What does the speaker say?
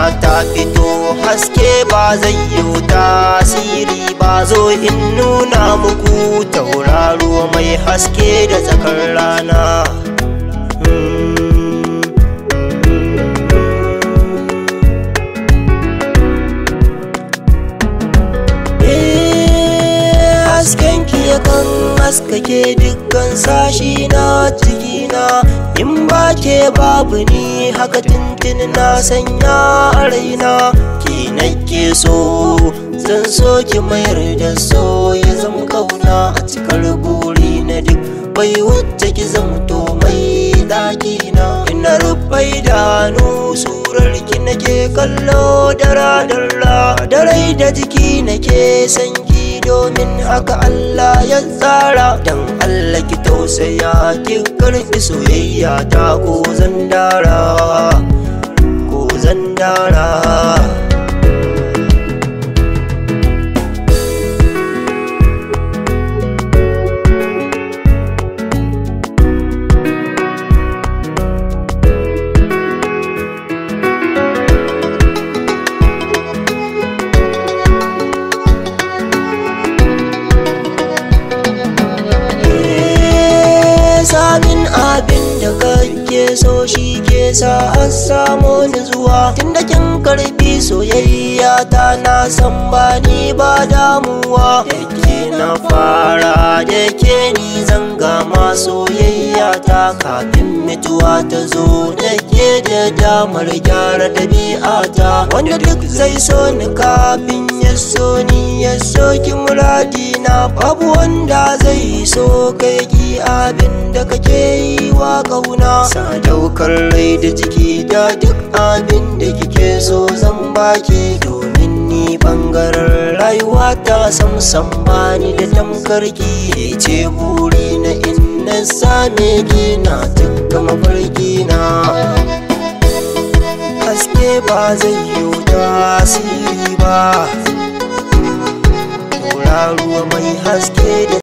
ta fito haske ba zai yi tasiri ba zo in nuna muku tauraro mai haske da tsakar rana hasken ki yakan haskake dukkan sashi na jikina in ba ke babu ni haka tintin na sanya a raina ki nake so zan so ki mayar da so ya zama kauna a cikar buri na duk bai wuce ki zamto mai dakina ina rufe idanu surar ki nake kallo dara dara da rai da jiki nake sanki domin haka Allah ya tsara dan Allah ki tausaya ki karfi soyayya ta ko zan dara ko zan dara samin abin da kake so shi ke sa an samu zuwa tunda kin karbi soyayya ta na san ba ni ba damuwa da ke na fara da ke ni zanga ma soyayya ta kafin mutuwa ta zo da ke da damar gyara ɗabi'ata wanda duk zai so ni kafin ya so ni ya so ki muradina babu wanda zai so kai ki abin da kake yi wa kauna sadaukar rai da jiki da duk abin da kike so zan baki domin ni bangaren rayuwa ta samsam bani da tamkarki ce buri na inna same ki na tukka mafarki na haske ba zai yi tasiri ba ruwa mai haske da